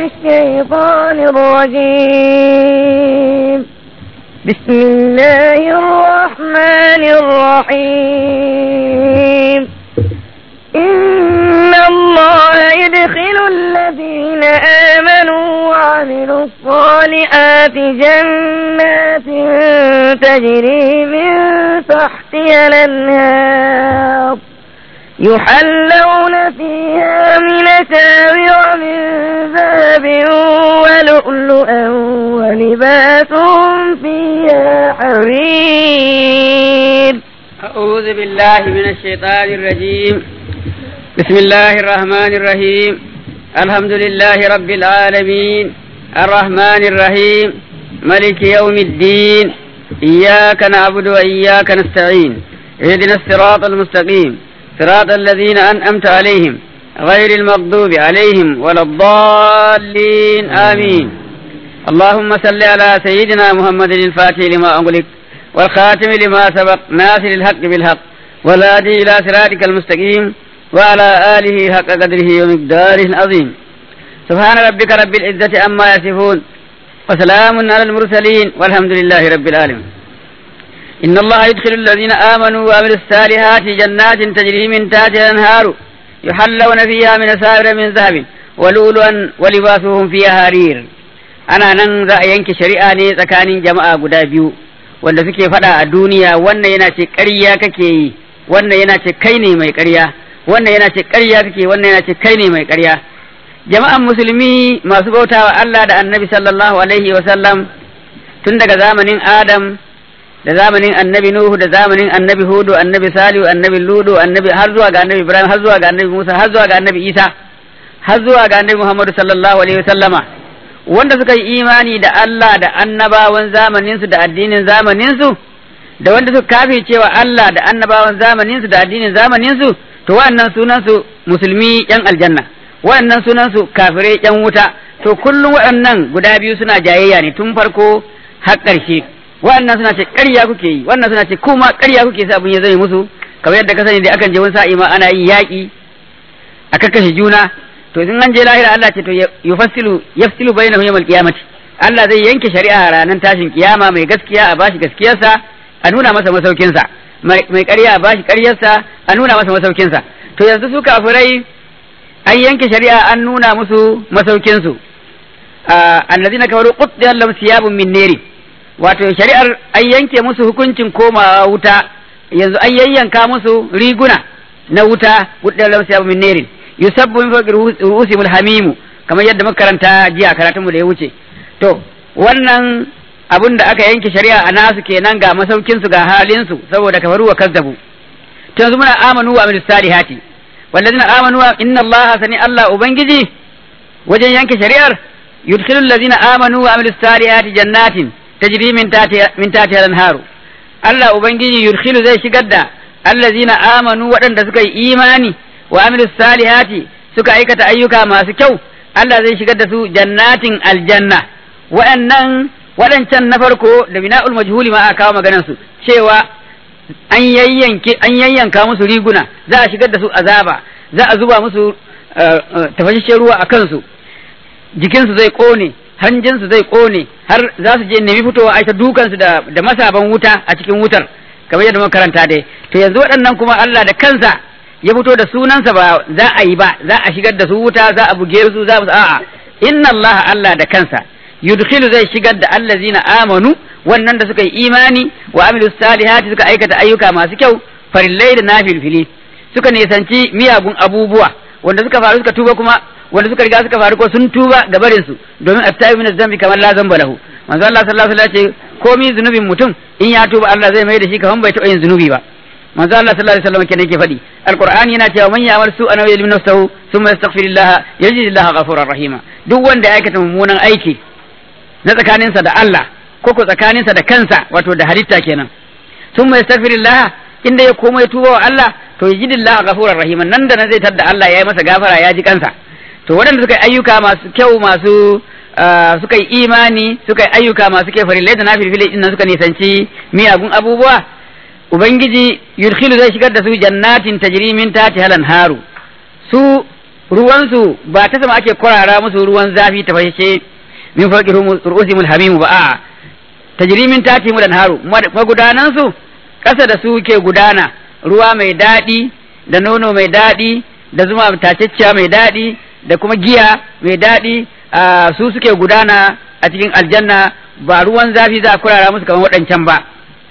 الشيطان الرجيم بسم الله الرحمن الرحيم إن الله يدخل الذين آمنوا وعملوا الصالحات جنات تجري من تحتها الأنهار يحلون فيها من أساور من ذهب ولؤلؤا ولباسهم فيها حرير أعوذ بالله من الشيطان الرجيم بسم الله الرحمن الرحيم الحمد لله رب العالمين الرحمن الرحيم ملك يوم الدين إياك نعبد وإياك نستعين اهدنا الصراط المستقيم صراط الذين أنأمت عليهم غير المغضوب عليهم ولا الضالين آمين اللهم صل على سيدنا محمد الفاتح لما أغلق والخاتم لما سبق ناصر الحق بالحق والهادي إلى صراطك المستقيم وعلى آله حق قدره ومقداره العظيم سبحان ربك رب العزة عما يصفون وسلام على المرسلين والحمد لله رب العالمين إن الله يدخل الذين آمنوا وعملوا الصالحات جنات تجري من تحتها الأنهار يحلون فيها من أساور من ذهب ولؤلؤا ولباسهم فيها حرير ana nan za a yanke shari'a ne tsakanin jama'a guda biyu wanda suke faɗa a duniya wannan yana ce ƙarya kake yi wannan yana ce kai ne mai ƙarya wannan yana ce ƙarya kake wannan yana ce kai ne mai ƙarya jama'an musulmi masu bautawa Allah da annabi sallallahu alaihi wa sallam tun daga zamanin Adam da zamanin annabi Nuhu da zamanin annabi Hudu annabi Salihu annabi Ludu annabi har zuwa ga annabi Ibrahim har zuwa ga annabi Musa har zuwa ga annabi Isa har zuwa ga annabi Muhammadu sallallahu alaihi wa sallama wanda suka yi imani da Allah da annabawan zamaninsu da addinin zamaninsu da wanda suka kafe cewa Allah da annabawan zamaninsu da addinin zamaninsu to wa'annan sunansu musulmi yan aljanna wa'annan sunansu kafirai yan wuta to kullum waɗannan guda biyu suna jayayya ne tun farko har ƙarshe wa'annan suna ce ƙarya kuke yi wannan suna ce kuma ƙarya kuke sa abin ya zai musu kamar yadda ka sani da akan je wani sa'i ma ana yin yaƙi a kakkashe juna to in an je lahira Allah ce to yufassilu yafsilu bainahum yawmal qiyamati Allah zai yanke shari'a ranar tashin kiyama mai gaskiya a bashi gaskiyarsa a nuna masa masaukinsa mai ƙarya a bashi ƙaryarsa a nuna masa masaukinsa to yanzu su kafirai an yanke shari'a an nuna musu masaukinsu allazina kafaru quttiya lahum siyabun min nari wato shari'ar an yanke musu hukuncin komawa wuta yanzu an yayyanka musu riguna na wuta quttiya lahum siyabun min nari yusabbu min fawqi ru'usihim hamimu kamar yadda muka karanta jiya karatunmu da ya wuce to wannan abun da aka yanke shari'a a nasu kenan ga masaukin su ga halin su saboda kafaru wa kazzabu to yanzu muna amanu wa amil salihati wallazina amanu wa inna allaha sani allah ubangiji wajen yanke shari'ar yudkhilu allazina amanu wa amil salihati jannatin tajri min tahtiha min tahtiha al-anharu allah ubangiji yudkhilu zai shigar da allazina amanu waɗanda suka yi imani wa amilu salihati suka aikata ayyuka masu kyau Allah zai shigar da su jannatin aljanna waɗannan waɗancan na farko da bina'ul majhuli ma aka kawo maganar su cewa an yayyanke an yayyanka musu riguna za a shigar da su azaba za a zuba musu tafashashen ruwa a kansu jikinsu zai kone hanjinsu zai kone har za su je nemi fitowa aita dukansu da da masaban wuta a cikin wutar kamar yadda muka karanta dai to yanzu waɗannan kuma Allah da kansa ya fito da sunansa ba za a yi ba za a shigar da su wuta za a buge su za a a'a inna Allah Allah da kansa yudkhilu zai shigar da allazina amanu wannan da suka yi imani wa amilu salihati suka aikata ayyuka masu kyau farillai da nafilfili suka nisanci miyagun abubuwa wanda suka faru suka tuba kuma wanda suka riga suka faru ko sun tuba ga barin su domin astaghfiru min zambi kamar la zamba lahu manzo Allah sallallahu alaihi wasallam ya ce komai zunubin mutum in ya tuba Allah zai mai da shi kaman bai taɓa yin zunubi ba manzo Allah sallallahu alaihi wasallam kenan yake faɗi alqur'ani yana cewa man ya'mal su'an aw yadlim nafsahu thumma yastaghfirullah yajid Allah ghafurur rahima duk wanda ya aikata mummunan aiki na tsakaninsa da Allah ko ko tsakaninsa da kansa wato da halitta kenan thumma yastaghfirullah inda ya koma ya tuba wa Allah to yajid Allah ghafurur rahima nan da nan zai tadda Allah ya yi masa gafara ya ji kansa to waɗanda suka yi ayyuka masu kyau masu suka yi imani suka yi ayyuka masu kyau farillai da nafilfilai din nan suka nisanci miyagun abubuwa ubangiji yudkhilu zai shigar da su jannatin tajri min tahtiha haru su ruwansu ba ta sama ake kwarara musu ruwan zafi ta fashe min fawqi ru'usihim hamimu ba a tajri min tatihim al-anharu magudanan su ƙasa da su ke gudana ruwa mai daɗi da nono mai daɗi da zuma tacecciya mai daɗi da kuma giya mai daɗi su suke gudana a cikin aljanna ba ruwan zafi za a kurara musu kamar waɗancan ba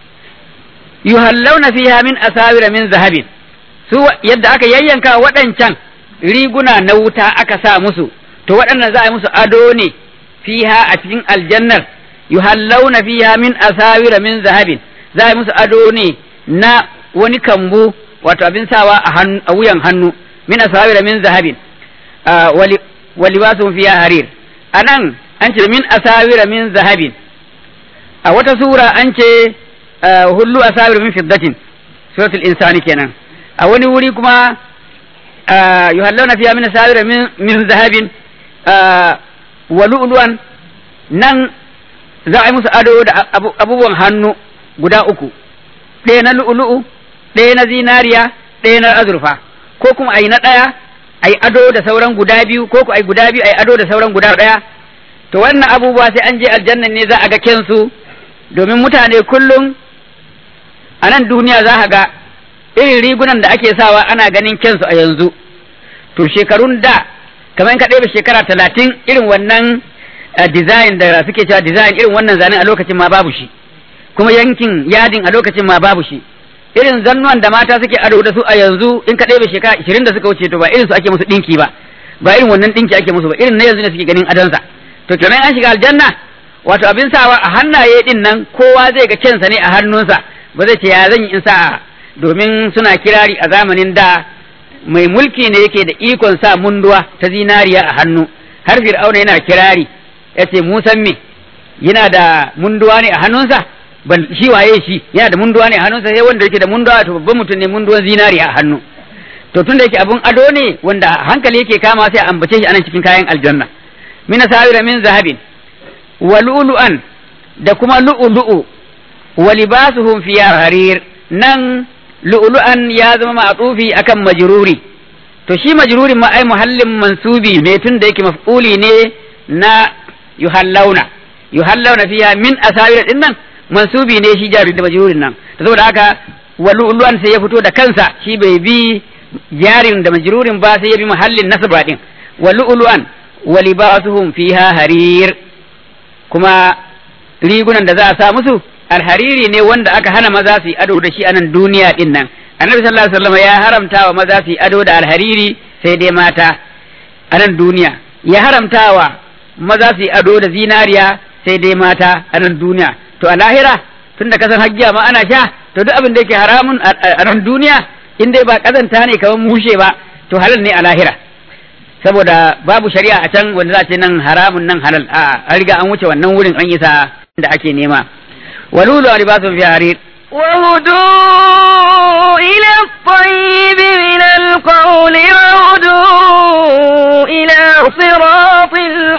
yuhallawna fiha min asawira min zahabin su yadda aka yayyanka waɗancan riguna na wuta aka sa musu to waɗannan za a yi musu ado ne fiha a cikin aljannar yuhallawna fiha min asawira min zahabin za a yi musu ado ne na wani kambu wato abin sawa a wuyan hannu min asawira min zahabin wa libasuhum fiha harir anan an ce min asawira min zahabin a wata sura an ce hullu asawira min fiddatin suratul insani kenan a wani wuri kuma yuhallawna fiha min asawira min zahabin wa lu'luwan nan za a yi musu ado da abubuwan hannu guda uku ɗaya na lu'ulu'u ɗaya na zinariya ɗaya na azurfa ko kuma a yi na ɗaya a yi ado da sauran guda biyu ko kuma a yi guda biyu a yi ado da sauran guda ɗaya to wannan abubuwa sai an je aljannan ne za a ga kensu domin mutane kullum a nan duniya za ga irin rigunan da ake sawa ana ganin kensu a yanzu to shekarun da kamar ka ɗaya shekara talatin irin wannan design da suke cewa design irin wannan zanen a lokacin ma babu shi kuma yankin yadin a lokacin ma babu shi irin zannuwan da mata suke ado da su a yanzu in ka ɗebe shekara ishirin da suka wuce to ba irin su ake musu ɗinki ba ba irin wannan ɗinki ake musu ba irin na yanzu ne suke ganin adonsa to kenan an shiga aljanna wato abin sawa a hannaye din nan kowa zai ga kensa ne a hannunsa ba zai ce ya zan yi in sa domin suna kirari a zamanin da mai mulki ne yake da ikon sa munduwa ta zinariya a hannu har fir'auna yana kirari ya ce musan me yana da munduwa ne a hannunsa ban shi waye shi yana da munduwa ne a hannunsa sai wanda yake da munduwa to babban mutum ne munduwan zinari a hannu to tun da yake abun ado ne wanda hankali yake kama sai a ambace shi anan cikin kayan aljanna min sawira min zahabin wa lu'lu'an da kuma lu'lu'u wa libasuhum fi harir nan lu'lu'an ya zama ma'tufi akan majruri to shi majrurin ma ai muhallin mansubi ne tun da yake maf'uli ne na yuhallawna yuhallawna fiha min asawira din nan mansubi ne shi jari da majrurin nan to saboda haka waluluwan sai ya fito da kansa shi bai bi jarin da majrurin ba sai ya bi mahallin nasaba din waluluwan walibasuhum fiha harir kuma rigunan da za a sa musu alhariri ne wanda aka hana maza su yi ado da shi a nan duniya din nan annabi sallallahu alaihi wasallam ya haramta wa maza su yi ado da alhariri sai dai mata a nan duniya ya haramta wa maza su yi ado da zinariya sai dai mata a nan duniya to a lahira tun da kasan hajjiya ma ana sha to duk abin da yake haramun a nan duniya in dai ba kazanta ne kamar mushe ba to halal ne a lahira saboda babu shari'a a can wanda za a ce nan haramun nan halal a an riga an wuce wannan wurin an isa da ake nema walulu a libasun fi harir وهدوا إلى الطيب من القول وهدوا إلى صراط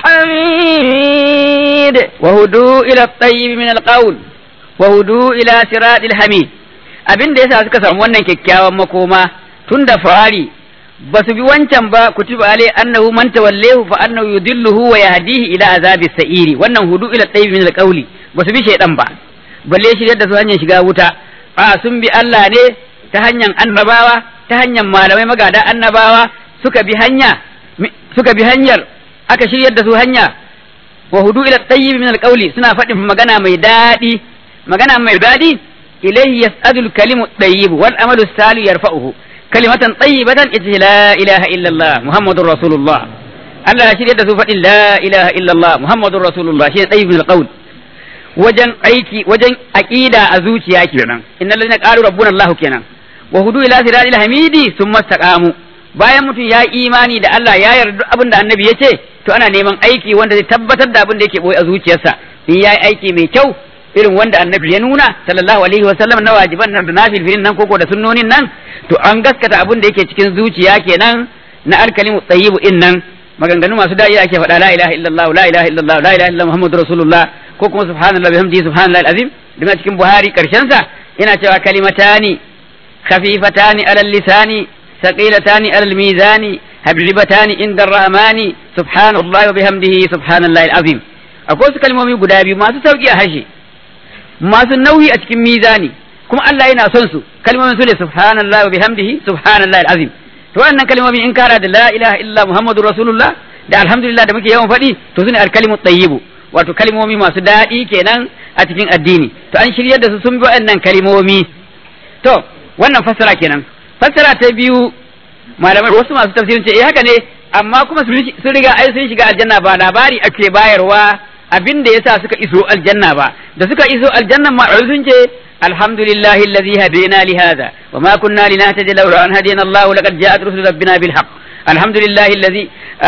الحميد وهدوا إلى الطيب من القول وهدوا إلى صراط الحميد abin da yasa suka samu wannan kyakkyawan makoma tun da fari ba su bi wancan ba kutiba alai annahu man tawallahu fa annahu yudilluhu wa yahdihi ila azabi sa'iri wannan hudu ila tayyib min alqawli ba su bi shaydan ba balle shi da su hanyar shiga wuta a sun bi Allah ne ta hanyar annabawa ta hanyar malamai magada annabawa suka bi hanya suka bi hanyar aka shiryar da su hanya wa hudu ila tayyib min alqawli suna faɗin magana mai daɗi magana mai daɗi ilayhi yas'adu al-kalimu tayyib wal amalu salih yarfa'uhu kalimatan tayyibatan ita la ilaha illa Allah muhammadur rasulullah Allah ya shiryar da su faɗin la ilaha illa Allah muhammadur rasulullah shi tayyib min alqawl wajen aiki wajen aqida a zuciya kenan innal ladina qalu rabbuna allah kenan wa hudu ila siratil hamidi thumma istaqamu bayan mutum ya imani da Allah ya yarda duk abin da annabi ya ce to ana neman aiki wanda zai tabbatar da abin da yake boye a zuciyarsa in yayi aiki mai kyau irin wanda annabi ya nuna sallallahu alaihi wa sallam na wajiban nan da nafilfilin nan koko da sunnonin nan to an gaskata abin da yake cikin zuciya kenan na alkalimu tayyibu in nan maganganu masu da'i ake faɗa la ilaha illallah la ilaha illallah la ilaha illallah muhammadur rasulullah ko kuma subhanallah bihamdihi subhanallahi alazim da cikin buhari karshen sa yana cewa kalimatani khafifatani alal lisani thaqilatani alal mizani habibatani inda rahmani subhanallahi wa bihamdihi subhanallahi alazim akwai su kalmomi guda biyu masu sauki a harshe masu nauyi a cikin mizani kuma Allah yana son su kalmomin su ne subhanallahi wa bihamdihi subhanallahi alazim to wannan kalmomi in kara da la ilaha illa muhammadur rasulullah da alhamdulillah da muke yawan faɗi to sune alkalimu tayyibu wato kalmomi masu daɗi kenan a cikin addini to an shiryar da su sun bi waɗannan kalmomi to wannan fassara kenan fassara ta biyu malamai wasu masu tafsirin ce eh haka ne amma kuma sun riga ai sun shiga aljanna ba labari ake bayarwa abin da yasa suka iso aljanna ba da suka iso aljanna ma sun ce alhamdulillahi alladhi hadina li hadha wa ma kunna linahtadi lawla an hadina Allah laqad ja'at rusulu rabbina bil haqq alhamdulillahi alladhi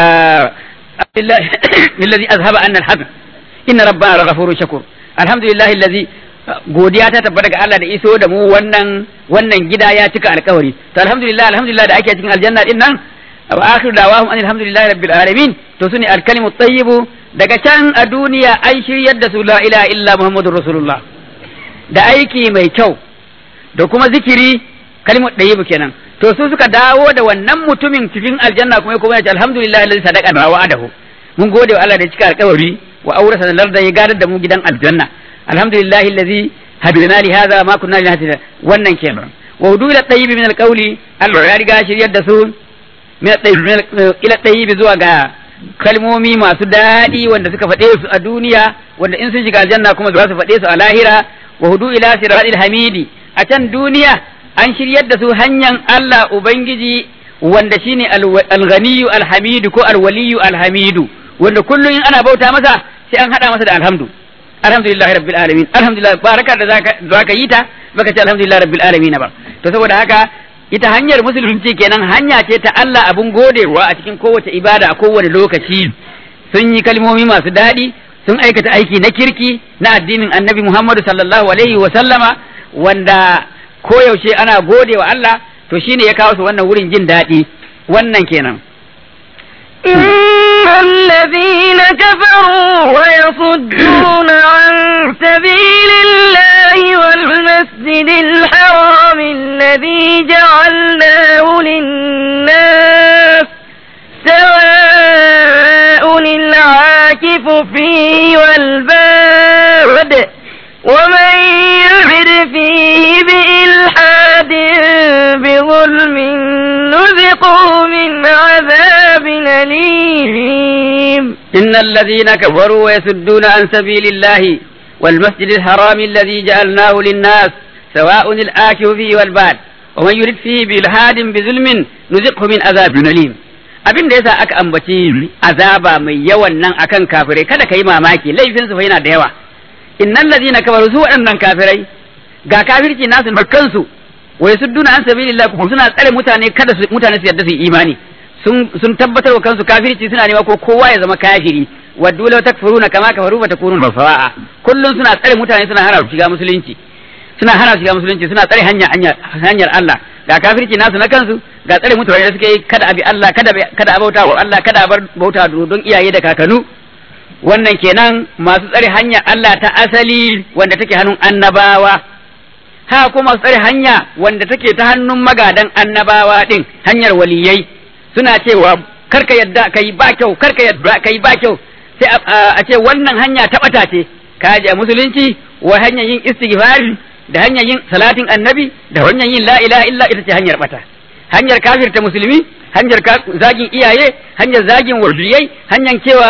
alladhi azhaba anna al-hazn inna rabbana laghafurun shakur alhamdulillahi alladhi godiya ta tabbata ga Allah da iso da mu wannan wannan gida ya cika alkawari to alhamdulillah alhamdulillah da ake cikin aljanna din nan wa akhiru dawahum anil hamdulillahi rabbil alamin to sune alkalimu tayyibu daga can a duniya an shiryar da su la ilaha illa muhammadur rasulullah da aiki mai kyau da kuma zikiri kalimu tayyibu kenan to su suka dawo da wannan mutumin cikin aljanna kuma kuma ya ce alhamdulillah alladhi sadaqa wa wa'adahu mun gode wa Allah da cika alkawari wa aurasa larda ya gadar da mu gidan aljanna alhamdulillahi alladhi hadana li hadha ma kunna linahtadiya wannan kenan wa wudu ila tayyib min alqawli Allah ya riga shiryar da su min tayyib ila tayyib zuwa ga kalmomi masu daɗi wanda suka faɗe su a duniya wanda in sun shiga aljanna kuma za su faɗe su a lahira wa hudu ila siratil hamidi a can duniya an shiryar da su hanyar Allah ubangiji wanda shine alghaniyu alhamidu ko alwaliyu alhamidu wanda kullum in ana bauta masa sai an hada masa da alhamdu alhamdulillahi rabbil alamin alhamdulillah baraka da zaka zaka yi ta baka ce alhamdulillah rabbil alamin ba to saboda haka ita hanyar musulunci kenan hanya ce ta Allah abun godewa a cikin kowace ibada a kowane lokaci sun yi kalmomi masu daɗi sun aikata aiki na kirki na addinin annabi Muhammadu sallallahu alaihi wa sallama wanda koyaushe ana gode wa Allah to shine ya kawo su wannan wurin jin daɗi wannan kenan إن الذين كفروا ويصدون عن سبيل الله والمسجد الحرام الذي جعلناه للناس سواء العاكف فيه والباد ومن يعد فيه بإلحاد بظلم نذقه من عذاب أليم إن الذين كفروا ويسدون عن سبيل الله والمسجد الحرام الذي جعلناه للناس سواء الآكف فيه والباد ومن يرد فيه بإلحاد بظلم نذقه من عذاب أليم abin da yasa aka ambaci azaba mai yawan nan akan kafirai kada ka yi mamaki laifin su fa yana da yawa innal ladina kafaru su waɗannan kafirai ga kafirci nasu da kansu wa yasudduna an sabilillah kuma suna tsare mutane kada su mutane su yarda su yi imani sun sun tabbatar wa kansu kafirci suna nema ko kowa ya zama kafiri waddu law takfuruna kama kafaru fa takunun sawa'a kullun suna tsare mutane suna hana su shiga musulunci suna hana su shiga musulunci suna tsare hanya hanyar Allah ga kafirci nasu na kansu ga tsare mutane da suke yi kada abi Allah kada kada a bauta wa Allah kada a bar bauta don iyaye da kakanu wannan kenan masu tsare hanya Allah ta asali wanda take hannun annabawa ha kuma masu tsare hanya wanda take ta hannun magadan annabawa din hanyar waliyai suna cewa karka yadda kai ba kyau karka yadda kai ba kyau sai a ce wannan hanya ta bata ce ka je musulunci wa hanyar yin istighfari da hanyar yin salatin annabi da hanyar yin la ilaha illa ita ce hanyar bata hanyar kafirta musulmi hanyar zagin iyaye hanyar zagin wardiyai hanyar cewa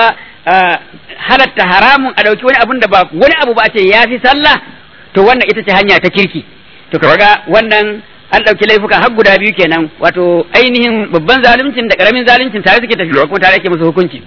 halatta haramun a ɗauki wani abun da ba wani abu ba ce ya fi sallah to wannan ita ce hanya ta kirki to kaga wannan an ɗauki laifuka har guda biyu kenan wato ainihin babban zaluncin da ƙaramin zaluncin tare suke tafiya kuma tare ake musu hukunci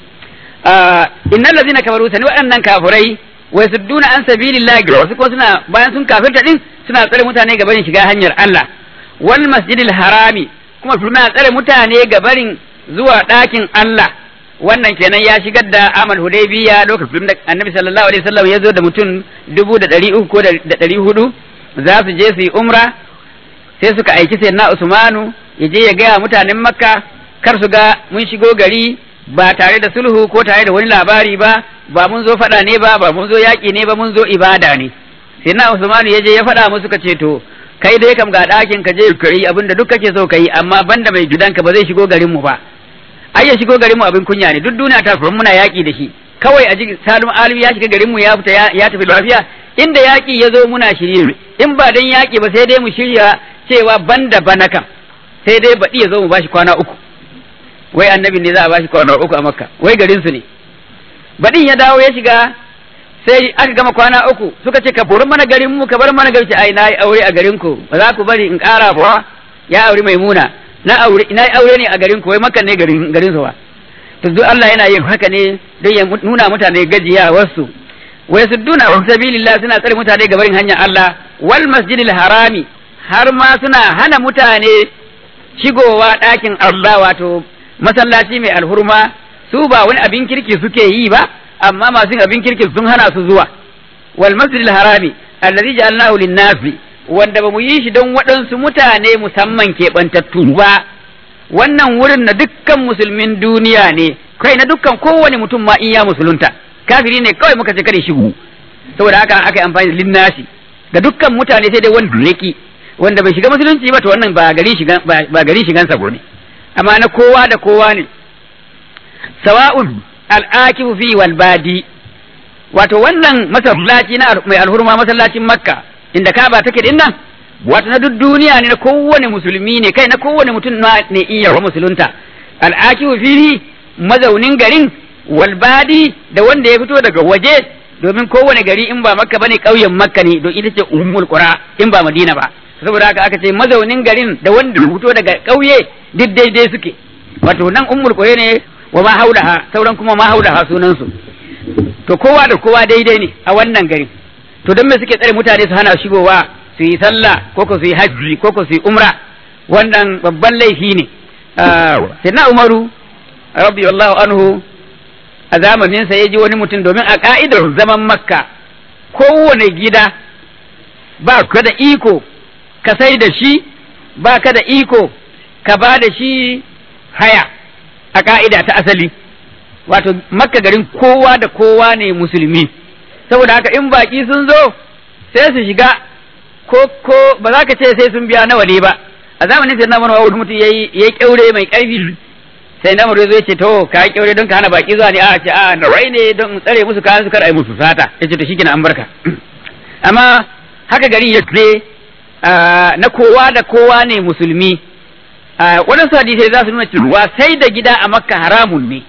innal ladzina kafaru sani waɗannan kafurai wa yasudduna an sabilillahi wasu kuma suna bayan sun kafirta din suna tsare mutane ga barin shiga hanyar Allah wal masjidil harami kuma suna tsare mutane ga barin zuwa ɗakin Allah wannan kenan ya shigar da amal hudaybiya lokacin da annabi sallallahu alaihi wasallam ya zo da mutum dubu da ɗari uku ko da ɗari hudu za su je su yi umra sai suka aiki sai na usmanu ya je ya gaya mutanen makka kar su ga mun shigo gari ba tare da sulhu ko tare da wani labari ba ba mun zo faɗa ne ba ba mun zo yaƙi ne ba mun zo ibada ne sai na usmanu ya je ya faɗa musu ka ce to kai dai kam ga ɗakin ka je ka yi abin da duk kake so ka yi amma banda mai gidanka ba zai shigo garin mu ba ai ya shigo garin mu abin kunya ne duk duniya ta furin muna yaki da shi kawai a jikin salim alimi ya shiga garin mu ya fita ya tafi lafiya inda yaki ya zo muna shirye in ba dan yaki ba sai dai mu shirya cewa banda bana kam sai dai baɗi ya zo mu bashi kwana uku wai annabi ne za a bashi kwana uku a makka wai garin su ne baɗin ya dawo ya shiga sai aka gama kwana uku suka ce ka bori mana garin mu ka bar mana garin ai na yi aure a garin ku ba za ku bari in ƙara ba ya aure maimuna na aure na yi aure ne a garin ku wai makka ne garin garin su ba to duk Allah yana yin haka ne don ya nuna mutane gajiya wasu wai su duna wa sabilillah suna tsare mutane ga barin hanyar Allah wal masjidil harami har ma suna hana mutane shigowa ɗakin Allah wato masallaci mai alhurma su ba wani abin kirki suke yi ba amma masu yin abin kirki sun hana su zuwa wal masjidil harami allazi ja'alnahu lin-nasi wanda ba mu yi shi don waɗansu mutane musamman keɓantattu ba wannan wurin na dukkan musulmin duniya ne kai na dukkan kowane mutum ma in ya musulunta kafiri ne kawai muka ce kare shigo saboda haka aka yi amfani da linnasi ga dukkan mutane sai dai wanda yake wanda bai shiga musulunci ba to wannan ba gari shigan ba gari shigan sa ne amma na kowa da kowa ne sawa'un al'akifu fi wal badi wato wannan masallaci na mai alhurma masallacin makka inda kaba take din nan wato na duk duniya ne na kowane musulmi ne kai na kowane mutum ne iya musulunta al'akifu fihi mazaunin garin walbadi da wanda ya fito daga waje domin kowane gari in ba makka bane ƙauyen makka ne don ita ce ummul qura in ba madina ba saboda haka aka ce mazaunin garin da wanda ya fito daga ƙauye duk daidai suke wato nan ummul qura ne wa ma haulaha sauran kuma ma haulaha sunan su to kowa da kowa daidai ne a wannan garin to don me suke tsare mutane su hana shigowa su yi sallah ko ko su yi hajji ko ko su yi umra wannan babban laifi ne sai na umaru rabbi wallahu anhu a zamaninsa ya ji wani mutum domin a ka'idar zaman makka kowane gida ba ka da iko ka sai da shi ba ka da iko ka ba da shi haya a ka'ida ta asali wato makka garin kowa da kowa ne musulmi saboda haka in baki sun zo sai su shiga ko ko ba za ka ce sai sun biya nawa ne ba a zamanin sai na mana wani mutum yayi yayi kyaure mai karfi sai na mure zai ce to ka yi kyaure don ka hana baki zuwa ne a ce a na wai ne don tsare musu kayan su kar ai musu sata yace to shikenan an barka amma haka gari ya ce na kowa da kowa ne musulmi waɗansu hadisai za su nuna cewa sai da gida a makka haramun ne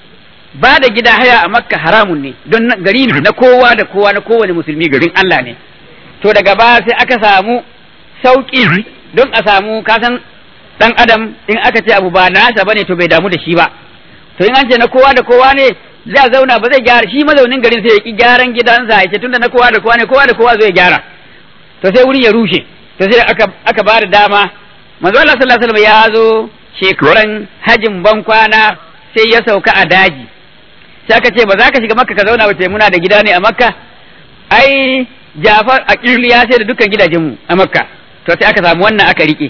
ba da gida haya a makka haramun ne don gari na kowa da kowa na kowane musulmi garin Allah ne to daga baya sai aka samu sauƙi don a samu kasan dan adam in aka ce abu ba nasa bane to bai damu da shi ba to in an ce na kowa da kowa ne zai zauna ba zai gyara shi mazaunin garin sai ya ki gyaran gidansa ya ce tunda na kowa da kowa ne kowa da kowa zai gyara to sai wurin ya rushe to sai aka aka ba da dama manzo Allah sallallahu alaihi wasallam ya zo shekaran hajin ban kwana sai ya sauka a daji sai aka ce ba za ka shiga makka ka zauna ba ce muna da gida ne a makka ai Jafar a kirli ya sai da dukkan gidajenmu a makka to sai aka samu wannan aka rike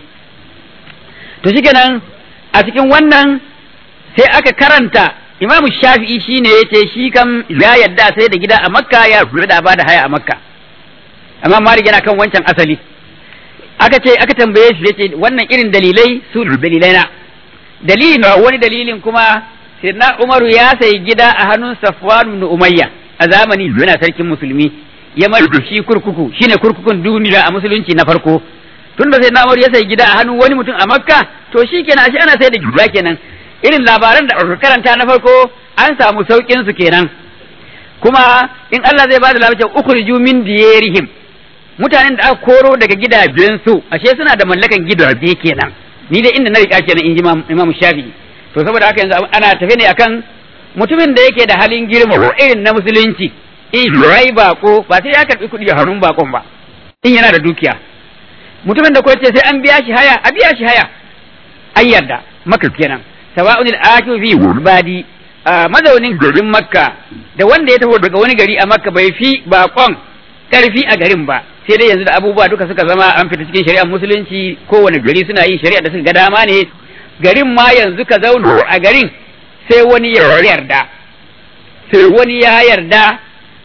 to shikenan a cikin wannan sai aka karanta imamu shafi'i shine yace shi kam ya yadda sai da gida a makka ya da ba da haya a makka amma malik yana kan wancan asali aka ce aka tambaye shi yace wannan irin dalilai su dalilai na dalilin wani dalilin kuma sirna umaru ya sayi gida a hannun safwan ibn umayya a zamani yana sarkin musulmi ya mar shi kurkuku shine kurkukun duniya a musulunci na farko tun da sai na ya sai gida a hannun wani mutum a makka to shi kenan shi ana sai da gida kenan irin labaran da aka karanta na farko an samu saukin su kenan kuma in Allah zai bada labarin ukhriju min diyarihim mutanen da aka koro daga gidajen su ashe suna da mallakan gidaje kenan ni dai inda na rika kenan in ji Imam Shafi'i to saboda haka yanzu ana tafe ne akan mutumin da yake da halin girma irin na musulunci in rai bako ba sai ya karbi kuɗi a hannun bakon ba in yana da dukiya mutumin da kuwa ce sai an biya shi haya a biya shi haya an yarda maka kenan sawa'un al-akifu fi badi mazaunin garin makka da wanda ya taho daga wani gari a makka bai fi bakon karfi a garin ba sai dai yanzu da abubuwa duka suka zama an fita cikin shari'ar musulunci kowane gari suna yin shari'a da suka ga dama ne garin ma yanzu ka zauna a garin sai wani ya yarda sai wani ya yarda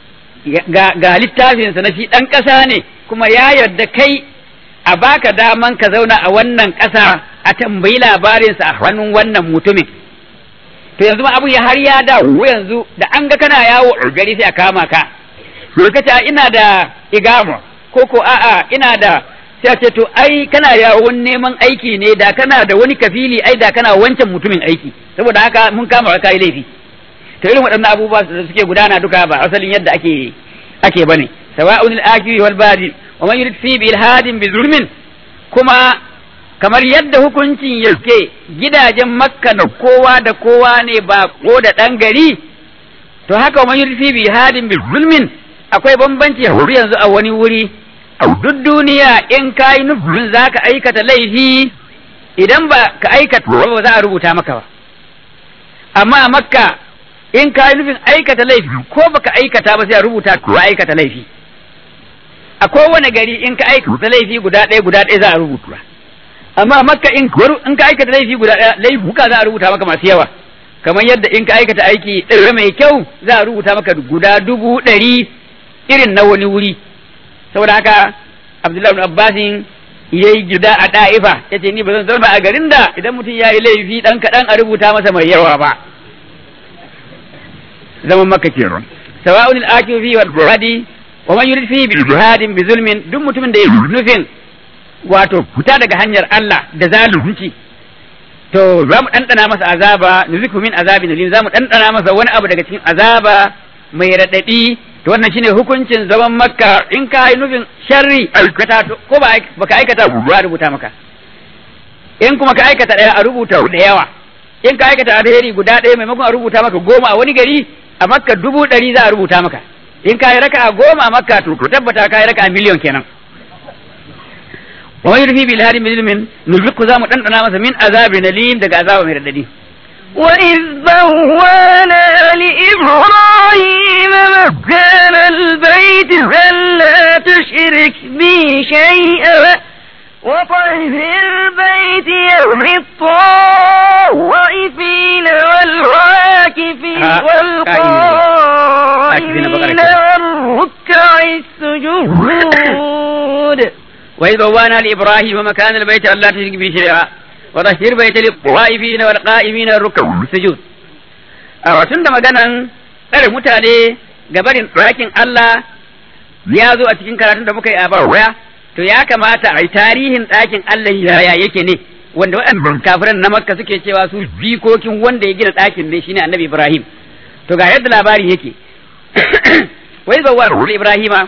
ga littafinsa na shi ɗan ƙasa ne kuma ya yarda kai a baka daman ka zauna a wannan ƙasa a tambayi labarinsa a hannun wannan mutumin to yanzu ma abu ya har ya dawo yanzu da an ga kana yawo a gari sai a kama ka to ka ce ina da igama ko ko a'a ina da sai a ce to ai kana yawon neman aiki ne da kana da wani kafili ai da kana wancan mutumin aiki saboda haka mun kama ka yi laifi to irin waɗannan abubuwa da suke gudana duka ba asalin yadda ake ake bane sawa'un al-akiri wal badi wa man yurid fi bi ilhadin bi zulmin kuma kamar yadda hukuncin yake gidajen makka da kowa da kowa ne ba ko da ɗan gari to haka man yurfi bi hadin bi zulmin akwai bambanci huri yanzu a wani wuri a duk duniya in ka yi nufin za ka aikata laifi idan ba ka aikata ba za a rubuta maka ba amma a makka in ka yi nufin aikata laifi ko baka aikata ba sai a rubuta ko aikata laifi a kowane gari in ka aikata laifi guda ɗaya guda ɗaya za a rubuta amma makka in in ka aikata laifi guda ɗaya laifuka za a rubuta maka masu yawa kamar yadda in ka aikata aiki ɗaya mai kyau za a rubuta maka guda dubu ɗari irin na wani wuri saboda haka abdullahi ibn abbasin ya yi gida a ɗa'ifa ya ce ni ba zan zauna a garin da idan mutum ya yi laifi ɗan kaɗan a rubuta masa mai yawa ba zaman makka kenan sawa'un al-akifu fi wal buradi wa man yurid fi bi jihadin bi zulmin duk mutumin da ya nufin wato fita daga hanyar Allah da zalunci to za mu ɗanɗana masa azaba nuziku min azabin alim za mu ɗanɗana masa wani abu daga cikin azaba mai raɗaɗi to wannan shine hukuncin zaman makka in ka yi nufin sharri aikata ko ba baka aikata ba rubuta maka in kuma ka aikata ɗaya a rubuta da yawa in ka aikata alheri guda ɗaya maimakon a rubuta maka goma a wani gari a makka dubu ɗari za a rubuta maka in ka yi raka a goma a makka to tabbata ka yi raka a miliyon kenan wa yurfi bil harim bil nulfiku zamu dandana masa min azabin alim daga azaba mai radadi وإذ بوانا لإبراهيم مكان البيت ألا تشرك بي شيئا وطهر البيت للطائفين والعاكفين والقائمين والركع السجود وإذ بوانا لإبراهيم مكان البيت ألا تشرك به شيئا وطهر بيت للطائفين والقائمين والركع السجود a tun da maganan tsare mutane gabarin ɗakin Allah ya zo a cikin karatun da muka yi a baya to ya kamata a yi tarihin ɗakin Allah yaya yake ne wanda waɗannan kafiran na makka suke cewa su jikokin wanda ya gina ɗakin ne shine annabi Ibrahim to ga yadda labari yake wai zawar Ibrahima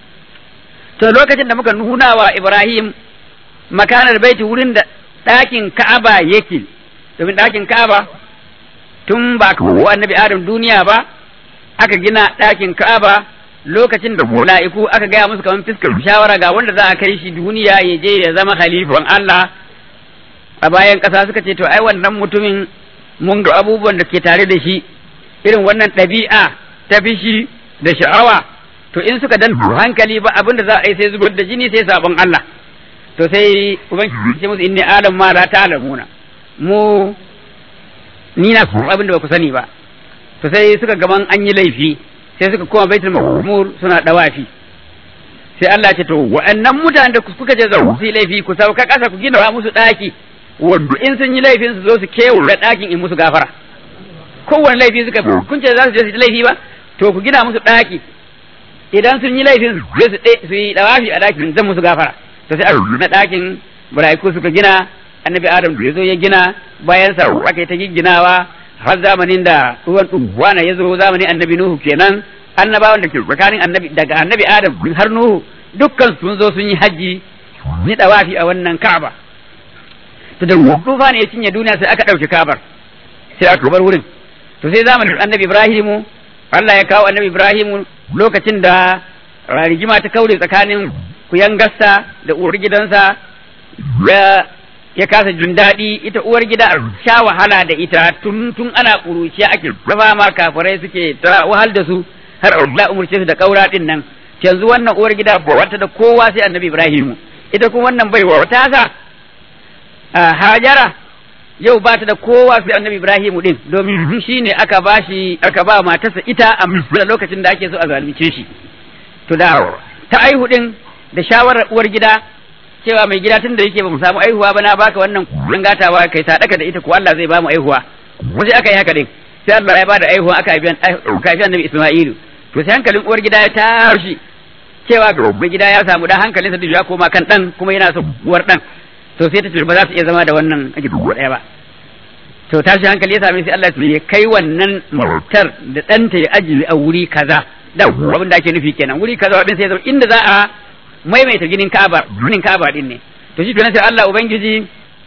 to lokacin da muka nuna wa Ibrahim makanar baiti wurin da ɗakin Ka'aba yake domin ɗakin Ka'aba tun ba ka annabi Adam duniya ba aka gina ɗakin Ka'aba lokacin da mala'iku aka gaya musu kamar fiskar shawara ga wanda za a kai shi duniya ya je ya zama khalifan Allah a bayan ƙasa suka ce to ai wannan mutumin mun ga abubuwan da ke tare da shi irin wannan ɗabi'a ta fishi da sha'awa to in suka dan hankali ba abin da za a yi sai zubar da jini sai sabon Allah to sai ubangiji ce musu inni adam ma la ta'lamuna mu ni na abin da ba ku sani ba to sai suka gaban an yi laifi sai suka koma baitul ma'mur suna dawafi sai Allah ce to wa'annan mutanen da kuka je zau su yi laifi ku sauka kasa ku gina musu daki wanda in sun yi laifin su zo su kewaye dakin in musu gafara kowane laifi suka kun ce za su je su yi laifi ba to ku gina musu daki idan sun yi laifin su je su su yi dawafi a dakin zan musu gafara to sai a na dakin bura'iku suka gina annabi adam da ya zo ya gina bayan sa aka yi ta gigginawa har zamanin da ruwan ɗuwana ya zo zamanin annabi Nuhu kenan annabawan da ke tsakanin annabi daga annabi Adam har Nuhu dukkan sun zo sun yi haji ni dawafi a wannan Ka'aba to da tufa ne ya cinye duniya sai aka ɗauki Ka'abar sai aka bar wurin to sai zamanin annabi Ibrahimu Allah ya kawo annabi Ibrahimu lokacin da rigima ta kaure tsakanin kuyangarsa da uwar gidansa ya kasa jin daɗi ita uwar gida sha wahala da ita tun tun ana ƙuruciya ake raba ma kafirai suke ta wahal da su har Allah umurce su da kaura din nan yanzu wannan uwar gida ba wata da kowa sai annabi Ibrahim ita kuma wannan bai wata sa Hajara yau ba ta da kowa sai annabi Ibrahim din domin shi ne aka ba shi aka ba matarsa ita a lokacin da ake so a zalunce shi to da ta aihu din da shawarar uwar gida cewa mai gida tun da yake ba mu samu aihuwa ba na baka wannan kullun gatawa kai ta daka da ita ko Allah zai ba mu aihuwa wasu aka yi haka din sai Allah ya bada aihuwa aka haifi aka haifi annabi Isma'ilu to sai hankalin uwar gida ya tashi cewa mai gida ya samu da hankalinsa duk ya koma kan dan kuma yana so uwar dan to sai ta ce ba za su iya zama da wannan aji ɗaya ba to tashi hankali ya same sai Allah ya kai wannan matar da ɗanta ya ajiye a wuri kaza da abin da ake nufi kenan wuri kaza din sai zama inda za a maimaita ginin Ka'aba ginin Ka'aba din ne to shi kenan sai Allah ubangiji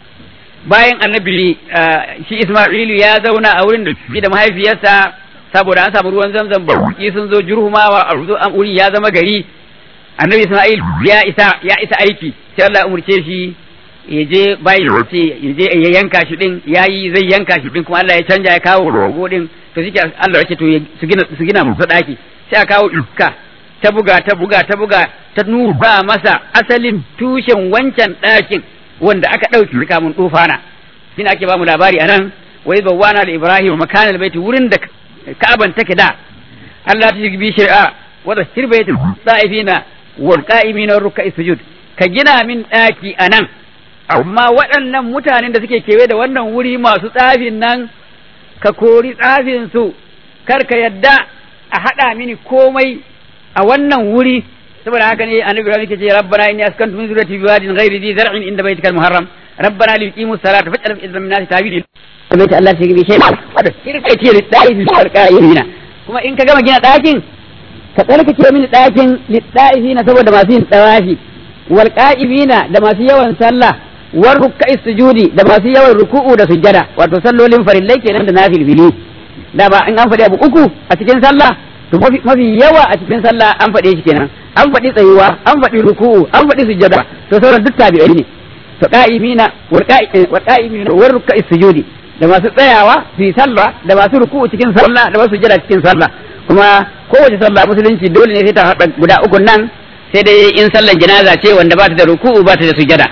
bayan annabi shi Isma'ilu ya zauna a wurin da shi da mahaifiyarsa saboda an samu ruwan zamzam baki sun zo jurhumawa a ruzo an wuri ya zama gari annabi Isma'il ya isa ya isa aiki sai Allah ya umurce shi ya je bayi ce ya je ya yanka shi din yayi zai yanka shi din kuma Allah ya canja ya kawo rogo din to shi Allah ya ce to su gina su gina musu daki sai a kawo iska ta buga ta buga ta buga ta nuna masa asalin tushen wancan dakin wanda aka dauki kamun tufana shine ake ba mu labari anan wai bawana da Ibrahim makanal baiti wurin da Ka'aban take da Allah ta bi shari'a wa zahir baitul sa'ifina wal qa'imina ruk'i sujud ka gina min daki anan amma waɗannan mutanen da suke kewaye da wannan wuri masu tsafin nan ka kori tsafin su kar ka yadda a haɗa mini komai a wannan wuri saboda haka ne annabi Ibrahim yake ce rabbana inni askantu min zurriyyati biwadin ghairi dhi zar'in inda baytikal muharram rabbana li yuqimu salata faj'al fi min nasi tabidi baita Allah shi bi shay wada shirka ce lidda'i bi sarqa'ina kuma in ka gama gina ɗakin ka tsarkake mini ɗakin lidda'ifina saboda masu yin tsawafi wal qa'imina da masu yawan sallah war rukka'i sujudi da masu yawan ruku'u da sujjada wato sallolin farillai kenan da nafilfili da ba in an faɗi abu uku a cikin sallah to mafi yawa a cikin sallah an faɗe shi kenan an faɗi tsayuwa an faɗi ruku'u an faɗi sujjada to sauran duk tabi'ai ne to qa'imina wal qa'imina war rukka'i sujudi da masu tsayawa su yi sallah da masu ruku'u cikin sallah da masu sujjada cikin sallah kuma kowace sallah musulunci dole ne sai ta haɗa guda uku nan sai dai in sallar janaza ce wanda ba ta da ruku'u ba ta da sujjada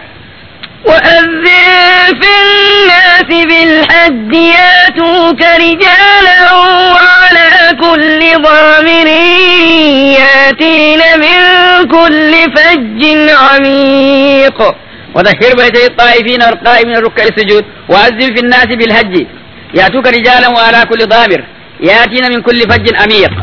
وأذن في الناس بالحج ياتوك رجالا وعلى كل ضامر ياتين من كل فج عميق وذكر بيتي الطائفين والقائمين الركع السجود وأذن في الناس بالحج ياتوك رجالا وعلى كل ضامر ياتين من كل فج عميق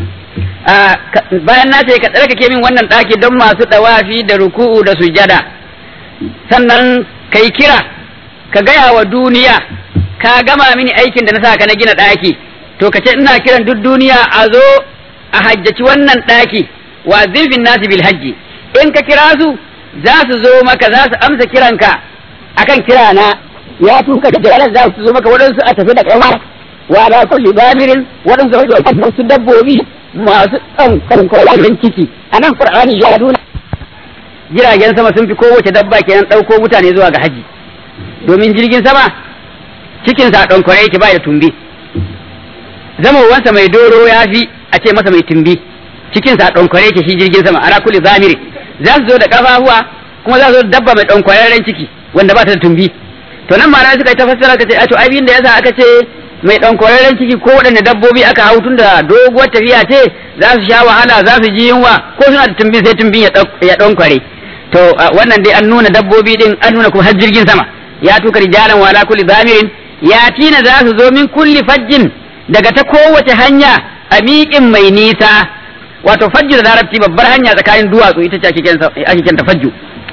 bayan na ce ka tsarkake min wannan ɗaki don masu ɗawafi da ruku'u da sujada sannan kai kira ka gaya wa duniya ka gama mini aikin da na sa ka na gina ɗaki to ka ce ina kiran duk duniya a zo a hajjaci wannan ɗaki wa zirfin nasi bil hajji in ka kira su za su zo maka za su amsa kiranka akan kira na ya tuka da jalar za su zo maka waɗansu a tafi da ƙawa wa ala kulli bamirin waɗansu a wasu dabbobi masu ɗan kan ciki a nan qur'ani ya nuna jiragen sama sun fi kowace dabba kenan ɗauko mutane zuwa ga haji domin jirgin sama cikinsa ɗan kwarai yake ba da tumbi zamowansa mai doro ya fi a ce masa mai tumbi cikinsa ɗan kwarai yake shi jirgin sama ana kulli zamiri za su zo da ƙafafuwa kuma za su zo da dabba mai ɗan kwararren ciki wanda ba ta da tumbi to nan ma suka yi ta fassara ka ce a to abin da yasa aka ce mai ɗan kwararren ciki ko waɗanne dabbobi aka hau tun da doguwar tafiya ce za su sha wahala za su ji yunwa ko suna da tumbin sai tumbin ya ɗan kware to wannan dai an nuna dabbobi din an nuna kuma har jirgin sama ya tuka rijalan wala kulli zamirin ya tina za su zo min kulli fajjin daga ta kowace hanya a miƙin mai nisa wato fajju da larabci babbar hanya tsakanin duwatsu ita ce ake kenta fajju